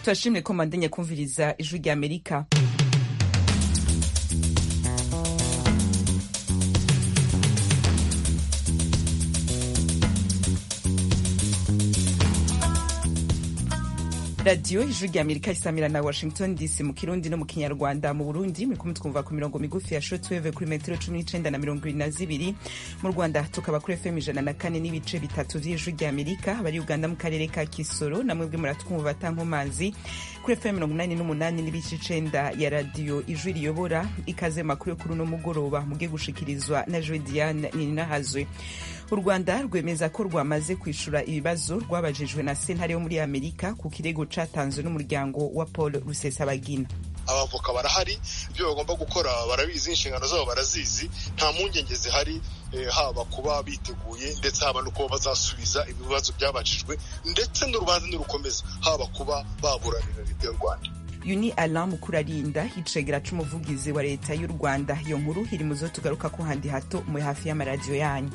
turashimye ko mandanya kumviriza ijwi rya amerika radiyo ijwi rya amerika isamira na washington dc mu kirundi no mu kinyarwanda mu burundi muri kumwe twumva ku mirongo migufi ya shotweve kuri metero cumi n'icenda na mirongo ibiri na zibiri mu rwanda tukaba kuri fm ijana na kane n'ibice bitatu vy'ijwi rya amerika bari uganda mu karere ka kisoro namwe bwe muratwumva batankomazi kuri fm mirongo inani n'umunani n'ibice icenda ya radiyo ijwi riyobora ikaze makuru yo kuri uno mugoroba muge gushikirizwa na joe diane nininahazwe u rwanda rwemeza ko rwamaze kwishura ibibazo rwabajijwe na sentare yo muri amerika ku kirego catanzwe n'umuryango wa paul rusesabagina abavoka barahari ibyo bagomba gukora barabizi inshingano zabo barazizi nta mpungenge zihari haba kuba biteguye ndetse haba no kuba bazasubiza ibibazo byabajijwe ndetse n'urubanza nirukomeza haba kuba baburanira leta y'u rwanda uyu ni alain mukurarinda icegera c'umuvugizi wa leta y'u rwanda iyo nkuru iri mu zo tugaruka ko handi hato muri hafi y'amaradiyo yanyu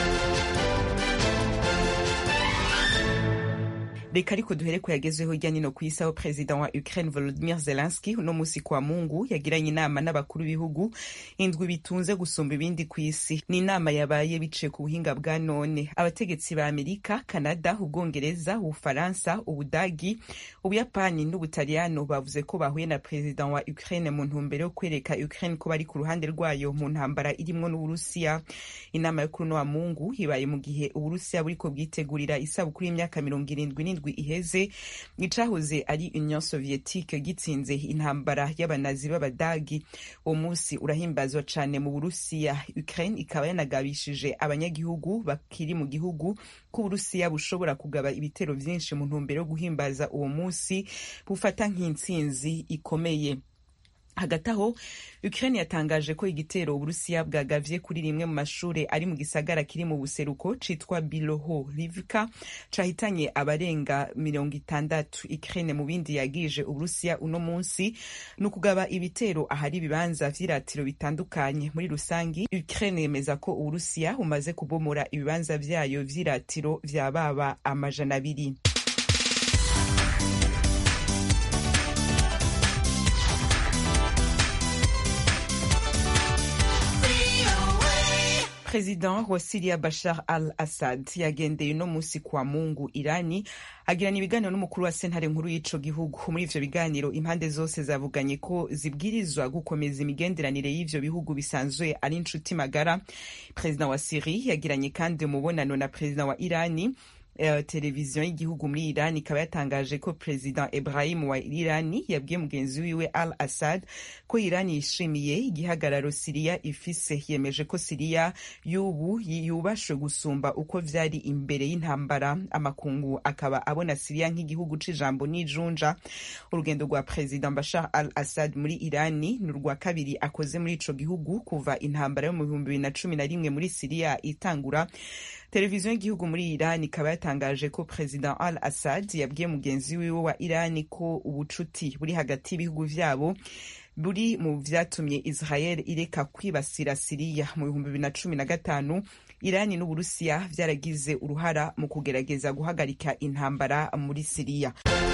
reka ariko duhere ko yagezweho hirya nino ku isi aho perezida wa ukraine volodimir zelenski uno musi kwa mungu yagiranye inama n'abakuru b'ibihugu indwi bitunze gusumba ibindi ku isi ni inama yabaye biciye ku buhinga bwa none abategetsi ba amerika kanada ubwongereza ubufaransa ubudagi ubuyapani n'ubutaliyano bavuze ko bahuye na perezida wa ukraine mu ntumbero yo kwereka ukraine ko bari ku ruhande rwayo mu ntambara irimwo n'uburusiya inama yo kuri uno wa mungu ibaye mu gihe uburusiya buriko bwitegurira isabukuru y'imyaka mirongo irindwi n'indwi iheze icahoze ari union soviétique gitsinze intambara y'abanazi b'abadagi uwo munsi urahimbazwa cane mu burusiya ukraine ikaba yanagabishije abanyagihugu bakiri mu gihugu ko uburusiya bushobora kugaba ibitero vyinshi mu ntumbero yo guhimbaza uwo munsi bufata nk'intsinzi ikomeye hagati aho ukraine yatangaje ko igitero uburusiya bwagavye kuri rimwe mu mashure ari mu gisagara kiri mu buseruko citwa biloho rivka cahitanye abarenga mirongo itandatu ukraine mu bindi yagije uburusiya uno munsi ni ukugaba ibitero ahari ibibanza vy'iratiro bitandukanye muri rusangi ukraine yemeza ko uburusiya bumaze kubomora ibibanza vyayo vy'iratiro vya baba amajana abiri President wa Syria Bashar al-Assad yagendeye uno musi kwa Mungu Irani agirana ibiganiro n'umukuru wa sentare nkuru y'ico gihugu muri ivyo biganiro impande zose zavuganye ko zibwirizwa gukomeza imigenderanire y'ivyo bihugu bisanzwe ari inshuti magara President wa Syrie yagiranye kandi umubonano na President wa Irani Uh, televiziyo y'igihugu muri Iran ikaba yatangaje ko President Ibrahim wa Irani yabwiye mugenzi wiwe Al Assad ko Iran yishimiye igihagararo Siriya ifise yemeje ko Siriya y'ubu yubashwe gusumba uko vyari imbere y'intambara amakungu akaba abona Siriya nk'igihugu c'ijambo n'ijunja urugendo rwa President Bashar Al Assad muri Irani ni urwa kabiri akoze muri ico gihugu kuva intambara yo mu bihumbi bibiri na cumi na rimwe muri Siriya itangura televiziyo y'igihugu muri Iran ikaba yatangaje ko President Al Assad yabwiye mugenzi wiwe wa Iran ko ubucuti buri hagati y'ibihugu vyabo buri mu vyatumye Israel ireka kwibasira Siriya mu bihumbi bibiri na cumi na gatanu Irani n'Uburusiya vyaragize uruhara mu kugerageza guhagarika intambara muri Siriya.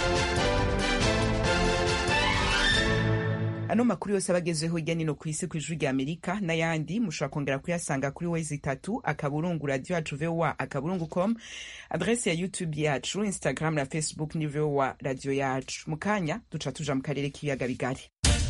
ano makuru yose abagezeho hirya nino ku isi ku ijwi rya amerika n'ayandi mushobora kongera kuyasanga kuri wezi itatu akaburungu radio yacu voa akaburungu com adrese ya youtube yacu instagram na facebook ni voa radio yacu mu kanya duca tuja mu karere k'ibiyaga bigari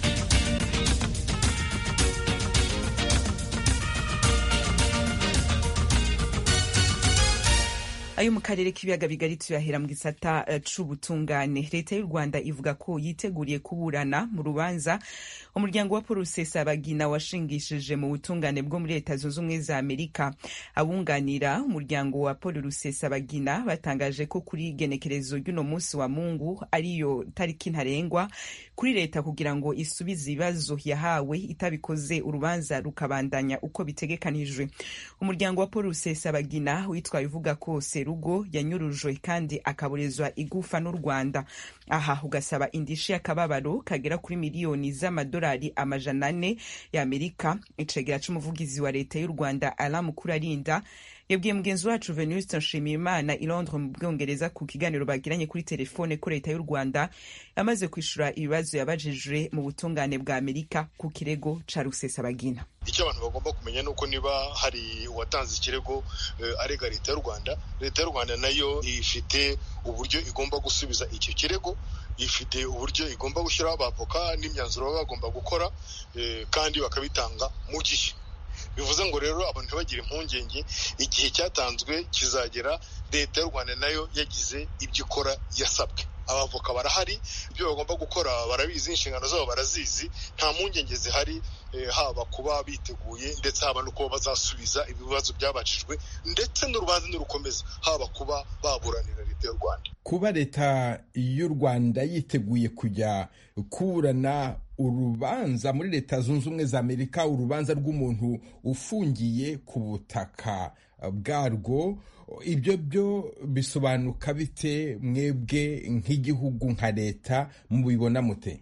ayo mu karere k'ibiyaga bigari tuyahera mu gisata uh, c'ubutungane leta y'u rwanda ivuga ko yiteguriye kuburana mu rubanza umuryango wa paul rusesabagina washingishije mu butungane bwo muri leta zunze ubumwe za amerika abunganira umuryango wa paul rusesabagina batangaje ko kuri genekerezo ry'uno munsi wa mungu ariyo tariki ntarengwa kuri leta kugira ngo isubize ibibazo yahawe itabikoze urubanza rukabandanya uko bitegekanijwe umuryango wa paul rusesabagina witwaye uvuga ko serugo yanyurujwe kandi akaburizwa igufa n'u rwanda aha ugasaba indishi y'akababaro kagera kuri miliyoni z'amadolari amajana ane y'amerika icegera c'umuvugizi wa leta y'u rwanda alain mukurarinda yabwiye mugenzi wacu venuste nshimiyimana i londres mu bwongereza ku kiganiro bagiranye kuri telefone ko leta y'u rwanda yamaze kwishura ibibazo yabajijwe mu butungane bwa amerika ku kirego ca rusesabagina icyo abantu bagomba kumenya ni uko niba hari uwatanze ikirego arega leta y'u rwanda leta y'u rwanda nayo ifite uburyo igomba gusubiza icyo kirego ifite uburyo igomba gushyiraho abavoka n'imyanzuro baba bagomba gukora kandi bakabitanga mu gihe bivuze ngo rero abantu ntibagire impungenge igihe cyatanzwe kizagera leta y'u rwanda nayo yagize ibyo ikora yasabwe abavoka barahari ibyo bagomba gukora barabizi inshingano zabo barazizi nta mpungenge zihari haba kuba biteguye ndetse haba no kuba bazasubiza ibibazo byabajijwe ndetse n'urubanza nirukomeza haba kuba baburanira leta y'u rwanda kuba leta y'u rwanda yiteguye kujya kuburana urubanza muri leta zunze ubumwe za amerika urubanza rw'umuntu ufungiye ku butaka bwarwo ibyo byo bisobanuka bite mwebwe nk'igihugu nka leta mubibona mute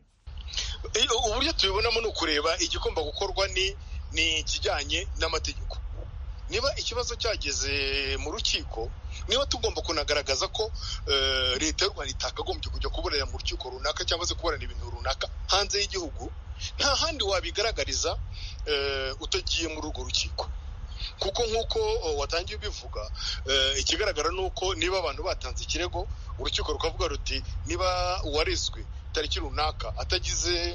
uburyo tubibonamo ni ukureba igomba gukorwa ni ni ikijyanye n'amategeko niba ikibazo cyageze mu rukiko niba tugomba kunagaragaza ko leta y'u rwanda itakagombye kujya kuburana mu rukiko runaka cyangwa se kuburana ibintu runaka hanze y'igihugu nta handi wabigaragariza utagiye muri urwo rukiko kuko nk'uko watangiye ubivuga ikigaragara ni uko niba abantu batanze ikirego urukiko rukavuga ruti niba uwarezwe tariki runaka atagize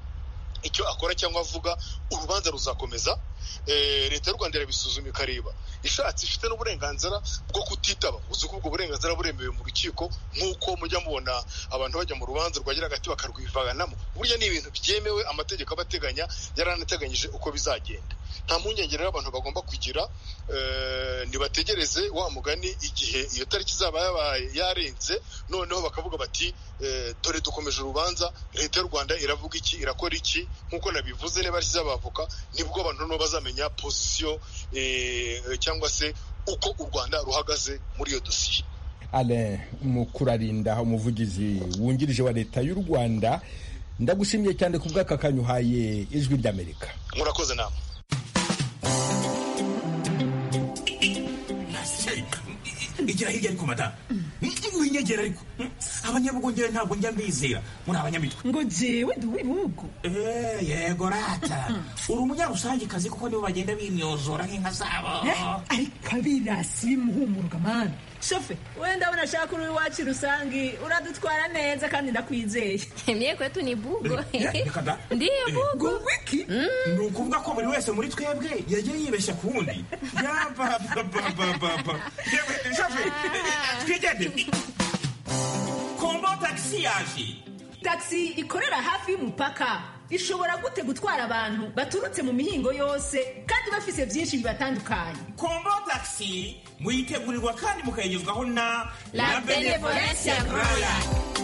icyo akora cyangwa avuga urubanza ruzakomeza leta y'u rwanda irabisuzuma ikareba ishatse ifite n'uburenganzira bwo kutitaba uzi ko ubwo burenganzira buremewe mu rukiko nk'uko mujya mubona abantu bajya mu rubanza rwagira hagati bakarwivanamo burya ni ibintu byemewe amategeko aba ateganya yaranateganyije uko bizagenda nta mpungenge rero abantu bagomba kugira ntibategereze wa mugani igihe iyo tariki izaba yabaye yarenze noneho bakavuga bati dore dukomeje urubanza leta y'u rwanda iravuga iki irakora iki nk'uko nabivuze niba ashyize abavoka nibwo abantu noneho bazamenya pozisiyo cyangwa se uko u rwanda ruhagaze muri iyo dosiye alain mukurarinda umuvugizi wungirije wa leta y'u rwanda ndagushimiye cyane ku bw'aka kanyuhaye ijwi ry'amerika murakoze nama igira hirya ariko madamu winyegera ariko abanyabugongera ntabwo njya mbizera muri abanyamitwe ngo jewe ndi uw'ibihugu yego rata uri umunyarusangikazi kuko nibo bagenda bimyozora nk'inka zabo ariko abirasi bimuhumuruka mani shofe wenda ndabona ashaka uri iwacu rusangi uradutwara neza kandi ndakwizeye mye kwetu ni bugo ndiyo bugo wiki ni ukuvuga ko buri wese muri twebwe yagiye yibeshya ku wundi yabababababa shofe twigende kombo tagisi yaje tagisi ikorera hafi y'umupaka ishobora gute gutwara abantu baturutse mu mihingo yose kandi bafise byinshi bibatandukanye kombo tagisi muyitegurirwa kandi mukayigezwaho na la benevolencia royal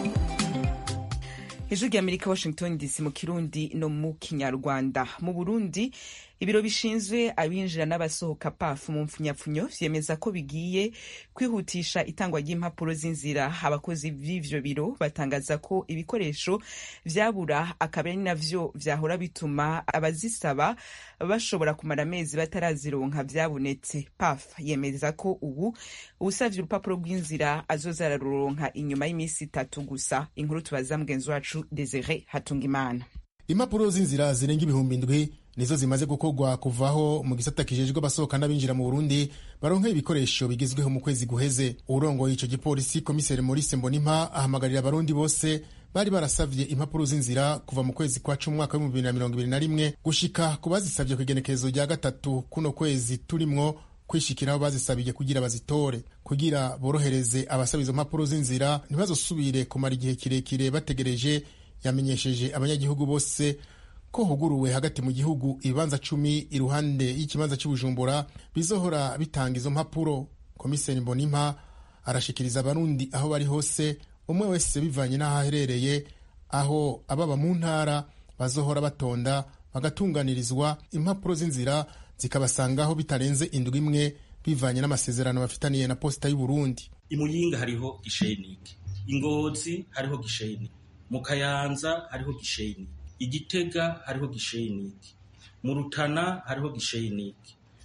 ijwi ry'amerika washington dc mu kirundi no mu kinyarwanda mu burundi ibiro bishinzwe abinjira n'abasohoka pafu mu mpfunyapfunyo vyemeza ko bigiye kwihutisha itangwa ry'impapuro z'inzira abakozi b'ivyo biro batangaza ko ibikoresho vyabura akaba ari navyo vyahora bituma abazisaba bashobora kumara amezi batarazironka vyabonetse paf yemeza ko ubu uwusavye urupapuro rw'inzira azoza araruronka inyuma y'iminsi itatu gusa inkuru tubaza mugenzi wacu desire hatungimana impapuro z'inzira zirenga ibihumbi indwi nizo zimaze gukorwa kuvaho mu gisata kijejwe abasohoka n'abinjira mu burundi baronka ibikoresho bigezweho mu kwezi guheze urongoye ico gipolisi komiseri maurice mbonimpa ahamagarira abarundi bose bari barasavye impapuro z'inzira kuva mu kwezi kwa cumi umwaka w'ibihumbi bibiri na mirongo ibiri na rimwe gushika ku bazisavye kw'igenekerezo rya gatatu kuno kwezi turimwo kwishikiraho bazisabiye kugira bazitore kugira borohereze abasaba izo mpapuro z'inzira ntibazosubire kumara igihe kirekire bategereje yamenyesheje abanyagihugu bose ko huguruwe hagati mu gihugu ibibanza cumi iruhande y'ikibanza cy'ubujumbura bizohora bitanga izo mpapuro komiseri mbonimpa arashikiriza abarundi aho bari hose umwe wese bivanye n'aho aherereye aho ababa mu ntara bazohora batonda bagatunganirizwa impapuro z'inzira zikabasangaho bitarenze indwi imwe bivanye n'amasezerano bafitaniye na posita y'uburundi imuyinga hariho gishenike ingozi hariho gishenike mu kayanza hariho gishenike igitega hariho gishenike mu rutana hariho gishenike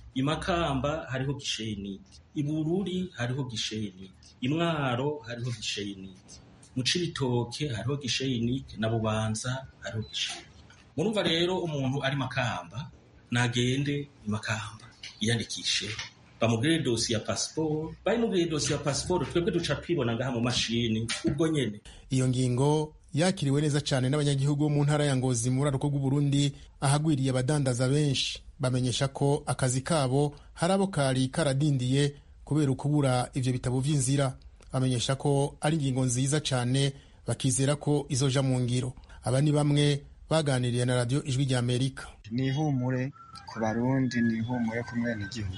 imakamba hariho gishenike ibururi hariho gishenike imwaro hariho gishenike mu cibitoke hariho gishenike na bubanza hariho gishenike murumva rero umuntu ari makamba nagende imakamba yiyandikishe bamubwire dosi ya pasiporo bayimubwire dosi ya pasiporo twebwe duca twibona ngaha mu mashini ubwo nyene iyo ngingo yakiriwe neza cyane n'abanyagihugu bo mu ntara ya ngozi mu buraruko bw'uburundi ahagwiriye abadandaza benshi bamenyesha ko akazi kabo hari abo kari karadindiye kubera ukubura ivyo bitabo vy'inzira bamenyesha ko ari ingingo nziza cyane bakizera ko izoja mu ngiro aba ni bamwe baganiriye na radiyo ijwi rya amerika ni ihumure ku barundi ni ihumure ku mwenegihugu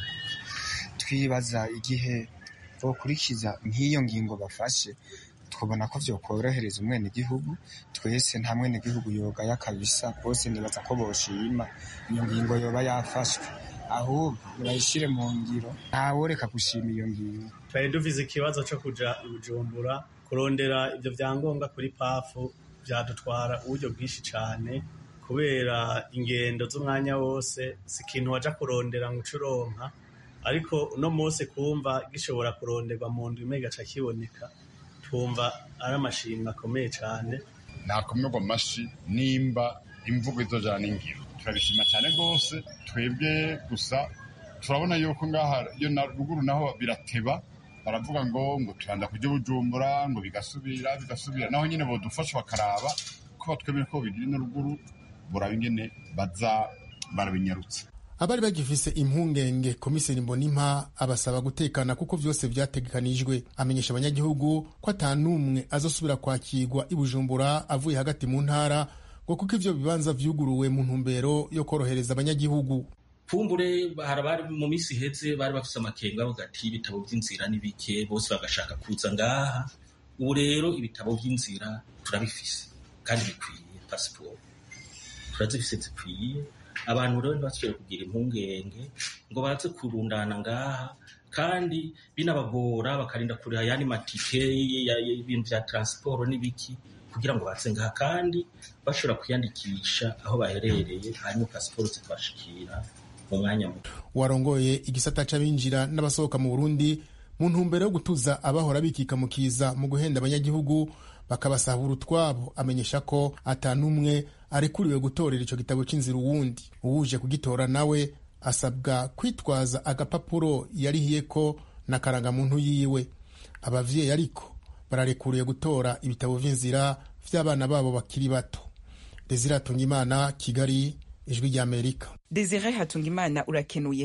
twibaza igihe bokurikiza nk'iyo ngingo bafashe twabona ko vyokorohereza umwenegihugu twese nta mwenegihugu yogaya kabisa bose nibaza ko boshima iyo ngingo yoba yafashwe ahubwo nibayishire mu ngiro ntaworeka gushima iyo ngingo twari dufise ikibazo co kuja bujumbura kurondera ivyo vyangombwa kuri pafu vyadutwara uburyo bwinshi cane kubera ingendo z'umwanya wose si ikintu waja kurondera ngo ucuronka ariko uno munsi kumva gishobora kuronderwa mu ndwi imwe gaca kiboneka twumva ari amashimwe akomeye cane nakomerwa amashi nimba imvugo izojana n'ingiro turabishima cyane rwose twebwe gusa turabona yuko ngaha iyo na ruguru naho birateba baravuga ngo ngo turanda kujya bujumbura ngo bigasubira bigasubira naho nyine bodufasha bakaraba ko batwemeye ko bigira ino ruguru buraba ingene baza barabinyarutse abari bagifise impungenge komiseri mbonimpa abasaba gutekana kuko vyose vyategekanijwe amenyesha abanyagihugu ko ata n'umwe azosubira kwakirwa i bujumbura avuye hagati mu ntara ngo kuko ivyo bibanza vyuguruwe mu ntumbero yo korohereza abanyagihugu kumbure hari abari mu minsi iheze bari bafise amakenga bavuga ati ibitabo vy'inzira ni bike bose bagashaka kuza ngaha ubu rero ibitabo vy'inzira turabifise kandi bikwiye pasiporo turazifise zikwiye abantu rero ntibasubire kugira impungenge ngo baze kurundana ngaha kandi binabagora bakarinda kuriha yani matike y'ibintu vya transport n'ibiki kugira ngo baze ngaha kandi bashobora kwiyandikisha aho baherereye hanyuma pasiporo zikabashikira mu mwanya muto warongoye igisata c'abinjira n'abasohoka mu burundi mu ntumbero yo gutuza abahora bikika mu kiza mu guhenda abanyagihugu bakabasahura utwabo amenyesha ko ata n'umwe arekuriwe gutorera ico gitabo c'inzira uwundi uwuje kugitora nawe asabwa kwitwaza agapapuro yarihiyeko na karangamuntu yiwe abavyeyi ariko bararekuriwe gutora ibitabo vy'inzira vy'abana babo bakiri bato desire atungimana kigali ijwi ry'amerika desire hatungimana urakenuye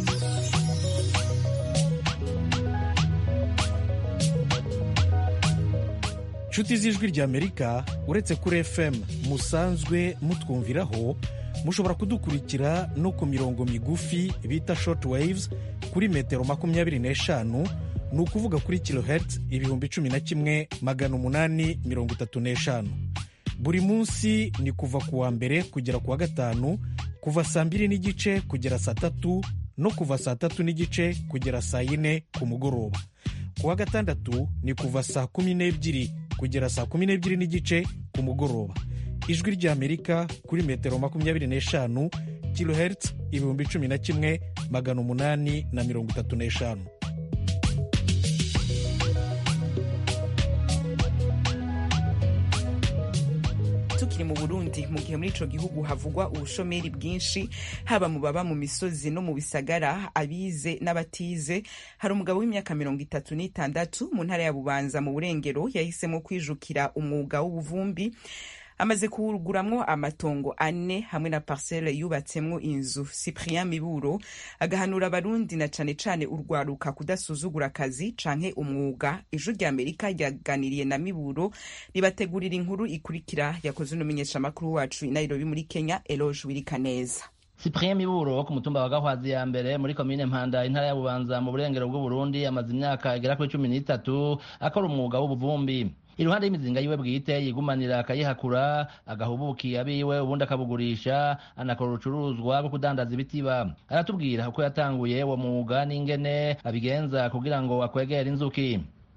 nshuti z'ijwi ry'amerika uretse kuri fm musanzwe mutwumviraho mushobora kudukurikira no ku mirongo migufi bita short waves kuri metero makumyabiri n'eshanu ni ukuvuga kuri kilohertz ibihumbi cumi na kimwe magana umunani mirongo itatu n'eshanu buri munsi ni kuva ku wa mbere kugera ku wa gatanu kuva saa mbiri n'igice kugera saa tatu no kuva saa tatu n'igice kugera saa yine ku mugoroba ku wa gatandatu ni kuva saa kumi n'ebyiri kugera saa kumi n'ebyiri n'igice ku mugoroba ijwi ry'amerika kuri metero makumyabiri n'eshanu kilohertz ibihumbi cumi na kimwe magana umunani na mirongo itatu n'eshanu tukiri mu burundi mu gihe muri ico gihugu havugwa ubushomeri bwinshi haba mu baba mu misozi no mu bisagara abize n'abatize hari umugabo w'imyaka mirongo itatu n'itandatu mu ntara ya bubanza mu burengero yahisemo kwijukira umwuga w'ubuvumbi amaze kuwuguramwo amatongo ane hamwe na parcelle yubatsemwo inzu cyprien miburo agahanura abarundi na cane cane urwaruka kudasuzugura akazi canke umwuga ijwi rya amerika ryaganiriye na miburo ribategurira inkuru ikurikira yakoze n'umumenyeshamakuru wacu i nairobi muri kenya eloge wirikaneza cyprien miburo wo ku mutumba wa gahwazi ya mbere muri komine mpanda intara ya bubanza mu burengero bw'uburundi amaze imyaka igera kuri cumi n'itatu akora umwuga w'ubuvumbi iruhande y'imizinga yiwe bwite yigumanira akayihakura agahubukiye abiwe ubundi akabugurisha anakora urucuruzwa rwo kudandaza ibitiba aratubwira uko yatanguye uwo mwuga n'ingene abigenza kugira ngo akwegere inzuki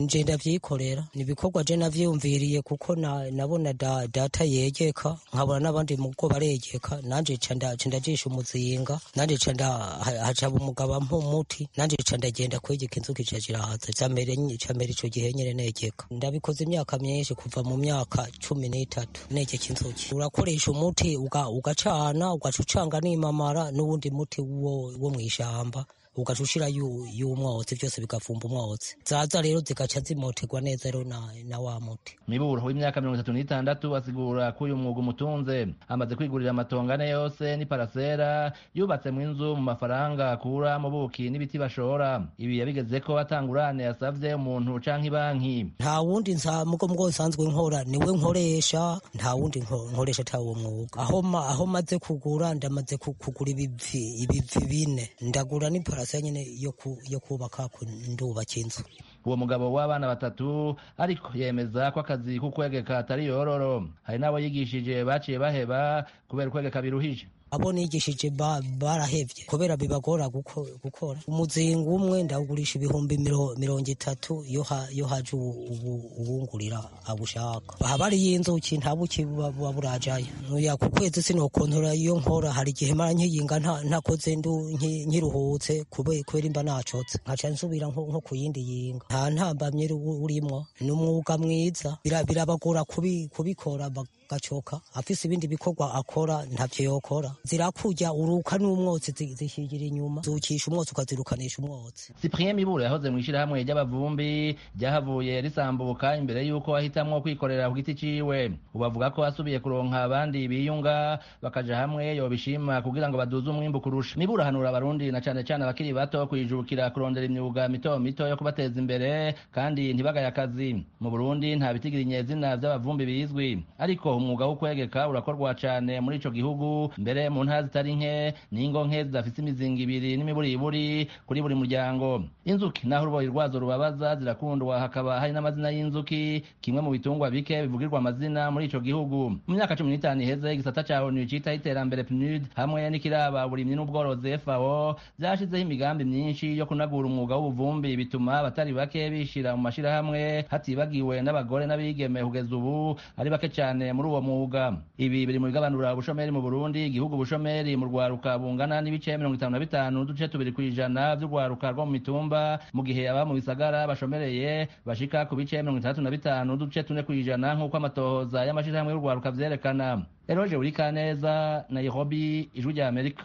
nje ndavyikorera ni ibikorwa je navyiyumviriye kuko na, nabona da, data yegeka nkabona n'abandi mugo baregeka nanje ca ndajisha umuzinga nanje ca hacaba umugabo ampa umuti nanje ca ndagenda kwegeka inzuki ca zirahaza camera ico gihe nyene negeka ndabikoze imyaka myinshi kuva mu myaka cumi n'itatu negeka inzuki urakoresha umuti ugacana ugaca ucanga n'imamara n'uwundi muti wo, wo mw'ishamba ugaca ushira y'umwotsi byose bigafumba umwotsi zaza rero zigaca zimoterwa neza rero na, na wa muti miburo w'imyaka mirongo itatu n'itandatu asigura ko uyu mwuga umutunze amaze kwigurira amatongo ane yose n'iparasera yubatse mu inzu mu mafaranga akura mu buki n'ibiti bashora ibi yabigeze ko atangurane yasavye umuntu canke ibanki nta wundi mugo mugo nsanzwe nkora niwe nkoresha nta wundi nkoresha ata uwo mwuga aho aho maze kugura ndamaze kugura ibivi ibivi bine ndagura n'ipara parase nyene yo kubaka ndubaka inzu uwo mugabo w'abana batatu ariko yemeza ko akazi k'ukwegeka atari yororo hari n'abo yigishije baciye baheba kubera ukwegeka biruhije abo nigishije barahevye kubera bibagora gukora umuzinga umwe ndawugurisha ibihumbi mirongo itatu iyo haje uwungurira abushaka haba hariyo inzuki nta buki buba burajayo nuya ku kwezi sinokontora iyo nkora hari igihe mara nkiyinga ntakoze ndu nkiruhutse kubera imba nacotse nkaca nsubira nko ku yindi yinga nta ntambamye urimwo ni umwuga mwiza birabagora kubikora gacoka afise ibindi bikorwa akora ntavyo yokora zirakurya uruka n'umwotsi zishigira inyuma zukisha umwotsi ukazirukanisha umwotsi Cyprien Miburo yahoze mu ishirahamwe ry'abavumbi ryahavuye risambuka imbere y'uko ahitamwo kwikorera ku giti ciwe ubu avuga ko asubiye kuronka abandi biyunga bakaja hamwe yobishima kugira ngo baduze umwimbu kurusha Miburo ahanura abarundi na cane cane abakiri bato kwijukira kurondera imyuga mito mito yo kubateza imbere kandi ntibagaye akazi mu Burundi nta bitigira inyezina vy'abavumbi bizwi ariko umwuga wo kwegeka urakorwa cane muri ico gihugu mbere mu ntara zitari nke n'ingo nke zidafise imizinga ibiri n'imiburiburi kuri buri muryango inzuki naho uruboyi rwazo rubabaza zirakundwa hakaba hari n'amazina y'inzuki kimwe mu bitungwa bike bivugirwa amazina muri ico gihugu mu myaka cumi n'itanu iheze igisata ca onu citaho iterambere pnud hamwe n'ikiraba uburimyi n'ubworozi fao vyashizeho imigambi myinshi yo kunagura umwuga w'ubuvumbi bituma abatari bake bishira mu mashirahamwe hatibagiwe n'abagore n'abigeme kugeza ubu ari bake cane muri uwo mwuga ibi biri mu bigabanura ubushomeri mu burundi igihugu ubushomeri mu rwaruka bungana n'ibice mirongo itanu na bitanu n'uduce tubiri kw'ijana vy'urwaruka rwo mu mitumba mu gihe aba mu bisagara bashomereye bashika ku bice mirongo itandatu na bitanu n'uduce tune kw'ijana nk'uko amatohoza y'amashirahamwe y'urwaruka vyerekana eroje burikaneza nairobi ijwi rya amerika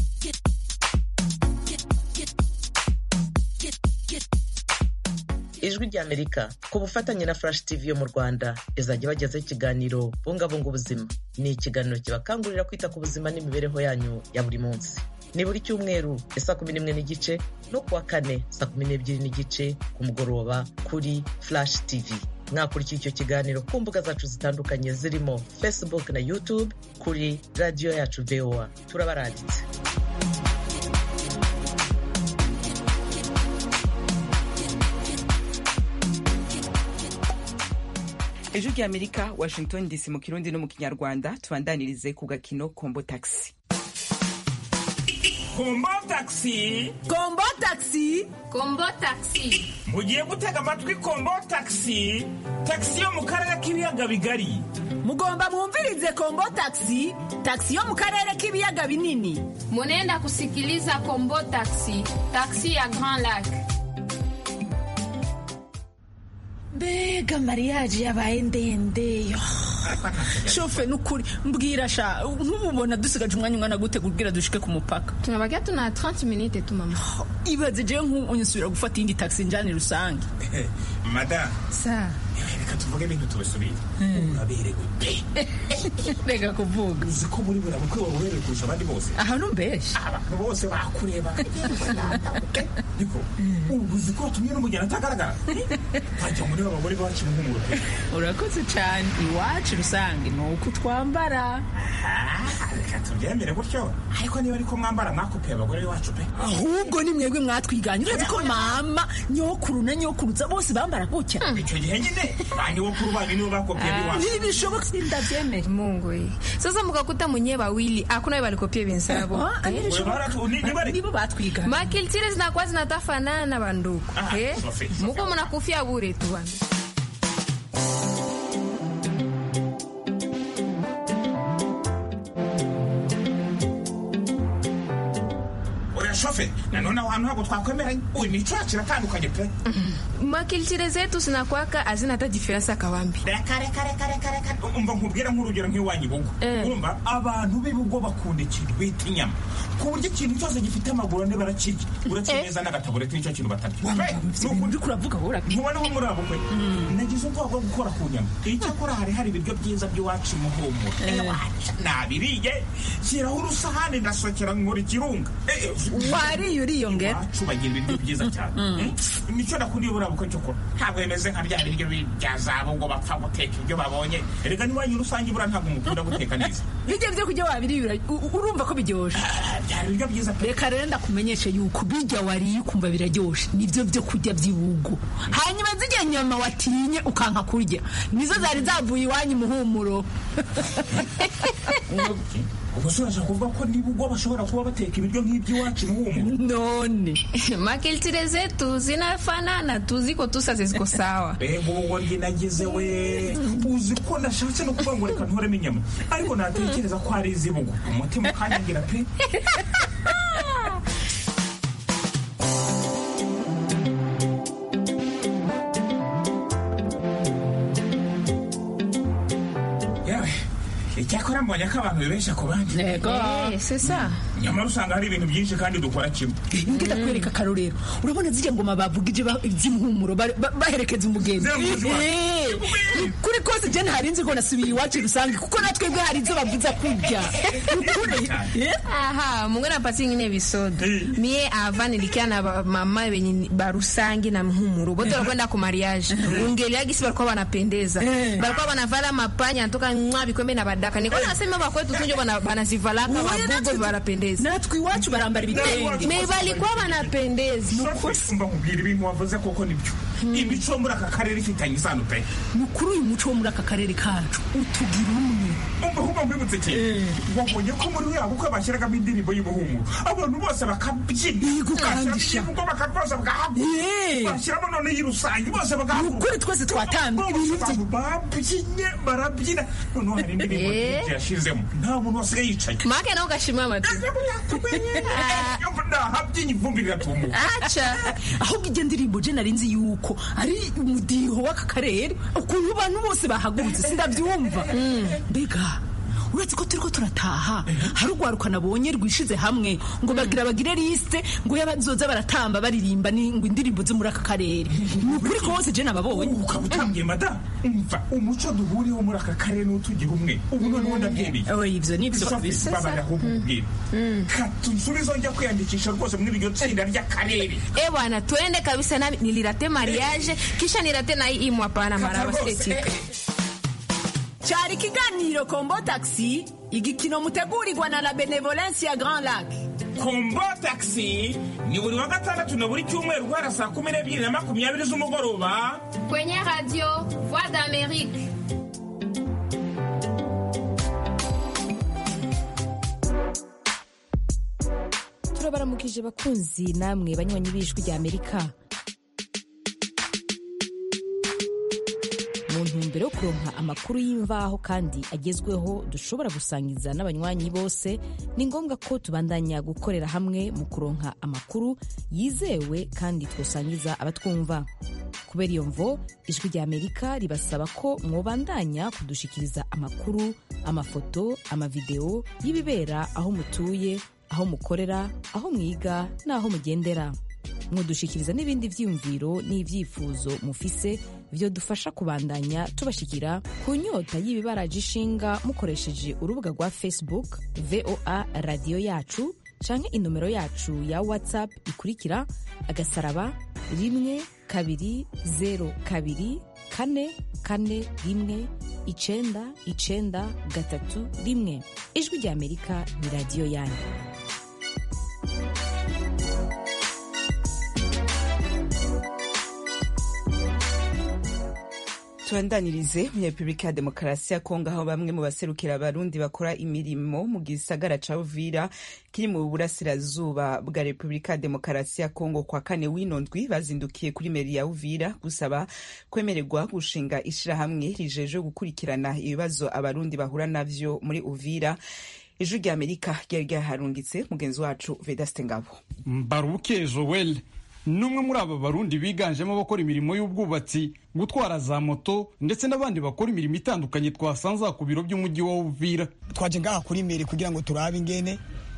ijwi rya amerika ku bufatanye na flash tv yo mu rwanda izajya bagezaho ikiganiro bungabunga ubuzima ni ikiganiro kibakangurira kwita ku buzima n'imibereho yanyu ya buri munsi ni buri cyumweru ya saa kumi n'imwe n'igice no kuwa kane saa kumi n'ebyiri n'igice ku mugoroba kuri flash tv mwakurikira icyo kiganiro ku mbuga zacu zitandukanye zirimo facebook na youtube kuri radiyo yacu voa turabaranditse ejo rya amerika washington dc mu kirundi no mu kinyarwanda tubandanirize ku gakino kombo taxi kombo taxi kombo taxi kombo taxi mugiye gutega amatwi kombo taxi taxi yo mu karere k'ibiyaga bigari mugomba mwumvirize kombo taxi taxi yo mu karere k'ibiyaga binini munenda kusikiliza kombo taxi taxi ya grand lac mbega mariyaje yabaye ndende shofe nukuri mbwira sha ntububona dusigaje umwanya ungana gute kubwira dushike ku mupaka tunabaga tuna 30 minutes tu mama ibaze jewe nk'ubu nsubira gufata iyindi taxi njane rusange mada sa reka tuvuge ibintu tubisubire uraberewe pe reka kuvuga uzi ko muri buriya bukwe wawe uberewe kurusha abandi bose aha numbesha abantu bose bakureba niko ubu uzi ko watumye n'umugeni atagaragara wajya muri abagore bacu nk'umuro urakoze cyane iwacu rusange ni uko twambara reka tubyemere gutyo ariko niba ariko mwambara mwakopeye abagore b'iwacu pe ahubwo ni mwebwe mwatwiganye urazi ko mama nyokuru na nyokuruza bose bambara gutya icyo gihe nyine banyobokuru banyu nibo bakopye biwacu ntibishoboka ndabyemera mungu we sasa mkakuta mwenyewe wawili hakuna walikopia wenzabo Ah, ah, ntibishoboka. nibo batwiga makiltire zinakuwa zinatafanana na banduku Ah, Eh? Sophie, muko mnakufia bure tu bana. oya shofe nanone aho hantu ntabwo twakwemeranye uyu ni icaha kiratandukanye pe makiltire zetu zinakwaka hazina hata diferensi akawambi reka reka reka reka reka umva nkubwira nk'urugero nk'iwanyu bugo urumva abantu b'ibugo bakunda ikintu bita inyama ku buryo ikintu cyose gifite amaguru ane barakirya uretse neza n'agatabureti nicyo kintu batarya uri kuravuga wowe ntubona nko muri abo kwe nagize ubwoba bwo gukora ku nyama icyakora hari hari ibiryo byiza by'iwacu muhumuro iwacu nabiriye shyiraho urusahani ndasokera nkora ikirunga Eh, eh, wariye uriyongera iwacu bagira ibiryo byiza cyane Mm. nicyo nakuriye buriya bukwe cyo kora ntabwo bimeze nka bya biryo bi- bya zabo ngo bapfa guteka ibyo babonye erega n'iwanyu rusange buriya ntabwo mukunda guteka neza bijya byo kurya wabiriye ura- u- urumva ko biryoshye byari ibiryo byiza reka rero ndakumenyeshe yuko bijya wariye ukumva biraryoshe nibyo byo kurya by'ibugo hanyuma zijya nyama watinye ukanka kurya nizo zari zavuye iwanyu muhumuro ubwo se urashaka kuvuga ko niba ubwo bashobora kuba bateka ibiryo nk'iby'iwacu muhumuro none makiltire zetu zinafanana tu ziko tu sasa ziko sawa mbega ubwo njye nagize we uzi ko nashatse no kuvuga ngo reka ntoremo inyama ariko natekereza ko ari iz'ibugo umutima ukanyangira pe yewe icyakora mbonye ko abantu bibeshya ku bandi Eh, c'est ça nyamara usanga hari ibintu byinshi kandi dukora kimwe mbwira kwereka akarorero urabona zijya ngoma bavugije ba- iby'impumuro ba- ba- baherekeza umugenzi Ziravuze iwacu. Eh, kuri kose je ntarinzi nzi ko nasubiye iwacu rusange kuko natwebwe hari izo bavuza kurya Ukuri. Eh? aha mungu napati ingine visodo mie ava nilikia na ba- mama wenye barusangi na mhumuru bote walikwenda ku mariage ungeliagisi walikuwa wanapendeza walikuwa wanavala mapanya natoka mwa vikombe na badaka niko nasema bakwetu tunjo bana- banazivalaka Oya, babugo banapendeza natwe iwacu barambara ibitenge me balikuwa banapendeza mba nkubwira ibintu wavuze koko nibyo imico yo muri aka karere ifitanye isano pe ni ukuri uyu muco wo muri aka karere kacu utugira umwe umva ahubwo mbibutse cyane wabonye ko muri uriya bukwe bashyiragamo indirimbo y'umuhumuro abantu bose bakabyina bashyiramo iyivugo bakarwoza bagahaguruka bashyiramo none y'irusange bose bagahaguruka ukuri twese twatambye ibintu abantu babyinnye barabyina noneho hari indirimbo Eh. nyinshi yashizemo nta muntu wasigaye yicaye make nawe ugashima amatu nahabyinnye ivumbi riratumuka aca ahubwo ijya ndirimbo je nari nzi yuko ari umudiho w'aka karere ukuntu abantu bose bahagurutse sindabyumva mbega uretse ko turiko turataha hari urwaruka nabonye rwishize hamwe ngo bagira bagire lisite ngo yabazoza baratamba baririmba ni ngo indirimbo zo muri aka karere ni ukuri kose je nababonye ukaba utangiye madamu umva umuco duhuriyeho muri aka karere n'utugira umwe ubu noneho ndabyemeye ivyo ni ivyo Sophie, babara ahubwo ubwira katunsubizo njya kwiyandikisha rwose muri iryo tsinda ry'akarere Eh bwana tuende kabisa nami nilirate mariage kisha nirate na hii imu hapana maraba siretika cyari ikiganiro kombo taxi igikino mutegurirwa na la benevolence ya grand lac kombo taxi ni buri wa gatandatu na buri cyumweru guhera saa kumi n'ebyiri na makumyabiri z'umugoroba kwenye radio voix d'amérique turabaramukije bakunzi namwe banywanyi b'ijwi rya amerika mu ntumbero yo kuronka amakuru y'imvaho kandi agezweho dushobora gusangiza n'abanywanyi bose ni ngombwa ko tubandanya gukorera hamwe mu kuronka amakuru yizewe kandi twosangiza abatwumva kubera iyo mvo ijwi rya amerika ribasaba ko mwobandanya kudushikiriza amakuru amafoto amavideo y'ibibera aho mutuye aho mukorera aho mwiga n'aho mugendera mudushikiriza n'ibindi vyiyumviro n'ivyifuzo mufise vyo dufasha kubandanya tubashikira ku nyota y'ibibaraje ishinga mukoresheje urubuga rwa facebook voa radiyo yacu canke inomero yacu ya whatsapp ikurikira agasaraba rimwe kabiri zero kabiri kane kane rimwe icenda icenda gatatu rimwe ijwi rya amerika ni radiyo yanyu tubandanirize muri repubulika ya demokarasi ya kongo aho bamwe mu baserukira abarundi bakora imirimo mu gisagara ca uvira kiri mu burasirazuba bwa repubulika ya demokarasi ya kongo kwa kane w'ino ndwi bazindukiye kuri meri ya uvira gusaba kwemererwa gushinga ishirahamwe rijejwe gukurikirana ibibazo abarundi bahura navyo muri uvira ijwi rya amerika ryari ryaharungitse mugenzi wacu vedaste ngabo mbaruke joel n'umwe muri aba barundi biganjemo abakora imirimo y'ubwubatsi gutwara za moto ndetse n'abandi bakora imirimo itandukanye twasanze ku biro by'umujyi wa uvira twaje ngaha kuri meri kugira ngo turabe ingene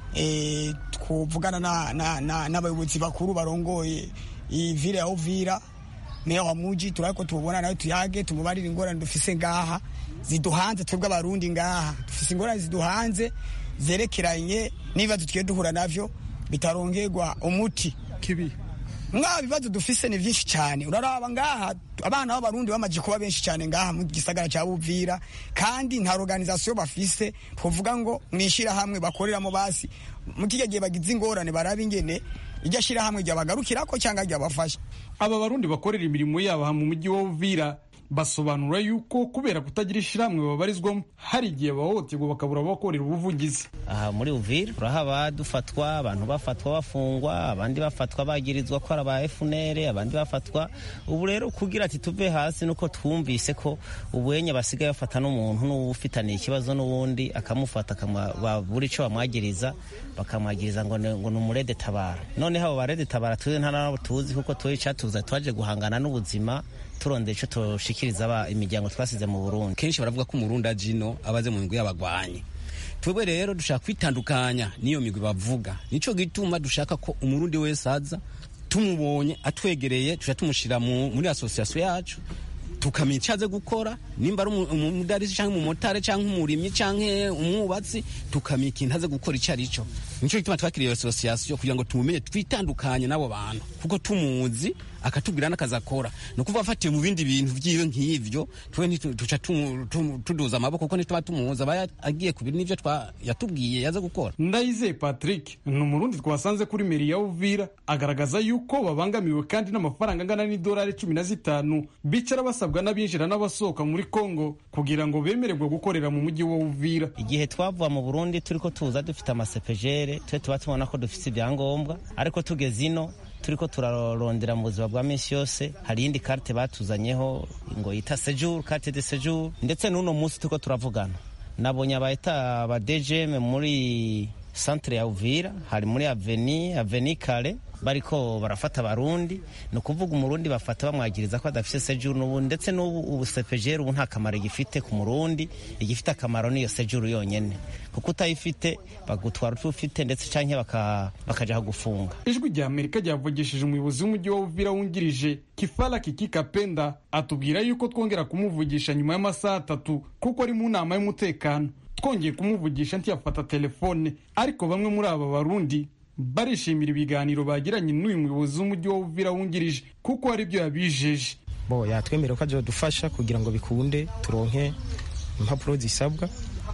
twuvugana n'abayobozi bakuru barongoye iyi vile ya uvira meya wa muji turabe ko tubona nawe tuyage tumubarire ingorane dufise ngaha ziduhanze twebwe abarundi ngaha dufise ingorane ziduhanze zerekeranye n'ibibazo tugiye duhura navyo bitarongerwa umuti kibi mwa bibazo dufise ni vyinshi cyane uraraba ngaha abana b'abarundi bamaze kuba benshi cyane ngaha mu gisagara cya Buvira kandi nta organisation bafise twovuga ngo mwishira hamwe bakoreramo basi mu kijya gihe bagize ingorane baraba ingene iryo shira hamwe ryabagarukirako cyangwa ryabafasha aba barundi bakorera imirimo yabo mu mujyi wa Uvira basobanura yuko kubera kutagira ishyirahamwe babarizwamo hari igihe bahohoterwa bakabura abakorera ubuvugizi aha muri uvira urahaba dufatwa abantu bafatwa bafungwa abandi bafatwa bagirizwa ko ari aba FNL abandi bafatwa ubu rero kugira ati tuve hasi nuko twumvise ko ubuyenye basigaye bafata n'umuntu n'ufitaniye ikibazo n'uwundi akamufata buri ico bamwagiriza bakamwagiriza ngo ni umurede tabara noneho abo barede tabara tuzi nta nabo tuzi kuko tuzi icatuza twaje guhangana n'ubuzima turondera icyo tushikiriza imiryango twasize mu Burundi kenshi baravuga ko umurundi ajino abaze mu migwi y'abagwanyi twebwe rero dushaka kwitandukanya n'iyo migwi bavuga nico gituma dushaka ko umurundi wese aza tumubonye atwegereye tuja tumushyira muri asosiyasiyo yacu tukamenya icyo aze gukora nimba ari umudarisi cyangwa umumotari cyangwa umurimyi cyangwa umwubatsi tukamenya ikintu aze gukora icyo ari cyo nicyo gituma twakiriye asosiyasiyo kugira ngo tumumenye twitandukanye n'abo bantu kuko tumuzi akatubwira n'akazi akora ni ukuvuga afatiye mu bindi bintu byiwe nk'ivyo twe tuca tuduza amaboko kuko ntituba tumuzi aba agiye ku bintu n'ivyo yatubwiye yaze gukora ndayizeye patrick ni umurundi twasanze kuri meri ya uvira agaragaza yuko babangamiwe kandi n'amafaranga angana n'idolari cumi na zitanu bicara basabwa n'abinjira n'abasohoka muri kongo kugira ngo bemererwe gukorera mu mujyi wa uvira igihe twavuye mu burundi turiko tuza dufite amasepejere twe tuba tubona ko dufite ibyangombwa ariko tugeze ino turiko turarondera mu buzima bwa minsi yose hari iyindi karte batuzanyeho ngo yita sejour carte de sejour ndetse n'uno munsi turiko turavugana nabonye abayita aba dgm muri centre ya uvira hari muri aveni aveni kare bariko barafata abarundi ni ukuvuga umurundi bafata bamwagiriza ko adafise sejuru n'ubu ndetse n'ubu ubu sepejeri ubu nta kamaro igifite ku murundi igifite akamaro niyo sejuru yonyene kuko utayifite bagutwara uko ufite ndetse canke bakaja gufunga ijwi rya amerika ryavugishije umuyobozi w'umujyi wa uvira wungirije kifala kikika penda atubwira yuko twongera kumuvugisha nyuma y'amasaha atatu kuko ari mu nama y'umutekano twongeye kumuvugisha ntiyafata telefone ariko bamwe muri aba barundi barishimira ibiganiro bagiranye n'uyu muyobozi w'umujyi wa uvira wungirije kuko hari ibyo yabijeje bo yatwemerera ko azadufasha kugira ngo bikunde turonke impapuro zisabwa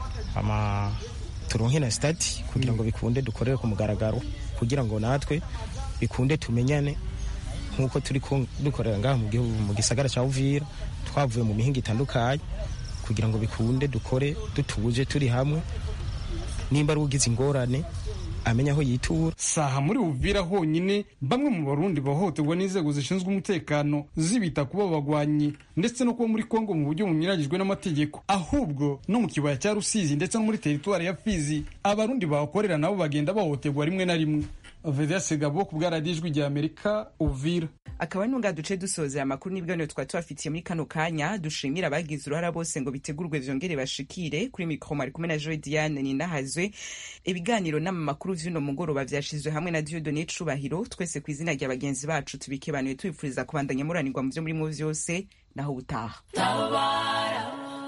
ama turonke na stati kugira ngo bikunde dukorere ku mugaragaro kugira ngo natwe bikunde tumenyane nk'uko turi dukorera ngaha mu gisagara cya uvira twavuye mu mihinga itandukanye kugira ngo bikunde dukore dutuje turi hamwe nimba ari ugize ingorane amenya aho yitura saha muri uvira honyine bamwe mu barundi bahohoterwa n'inzego zishinzwe umutekano zibita kuba bagwanyi ndetse no kuba muri kongo mu buryo bunyuranyijwe n'amategeko ahubwo no mu kibaya cya rusizi ndetse no muri teritwari ya fizi abarundi bahakorera nabo bagenda bahohoterwa rimwe na rimwe vedase gabo ku bwaradijwi rya amerika uvira akaba nunga duce dusozera amakuru n'ibiganiro twari tubafitiye muri kano kanya dushimira abagize uruhara bose ngo bitegurwe vyongere bashikire kuri mikro mari kumwe na joe diane ninahazwe ibiganiro n'amamakuru vy'uno mugoroba vyashizwe hamwe na diodone cubahiro twese ku izina rya bagenzi bacu tubikebanuye tubifuriza kubandanya muranirwa mu vyo murimo vyose naho ubutaha tabara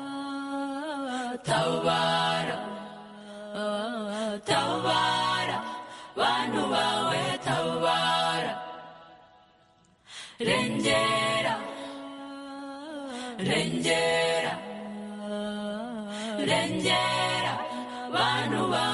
tabara tabara bantu bawe tabara rengera rengera rengera bantu bawe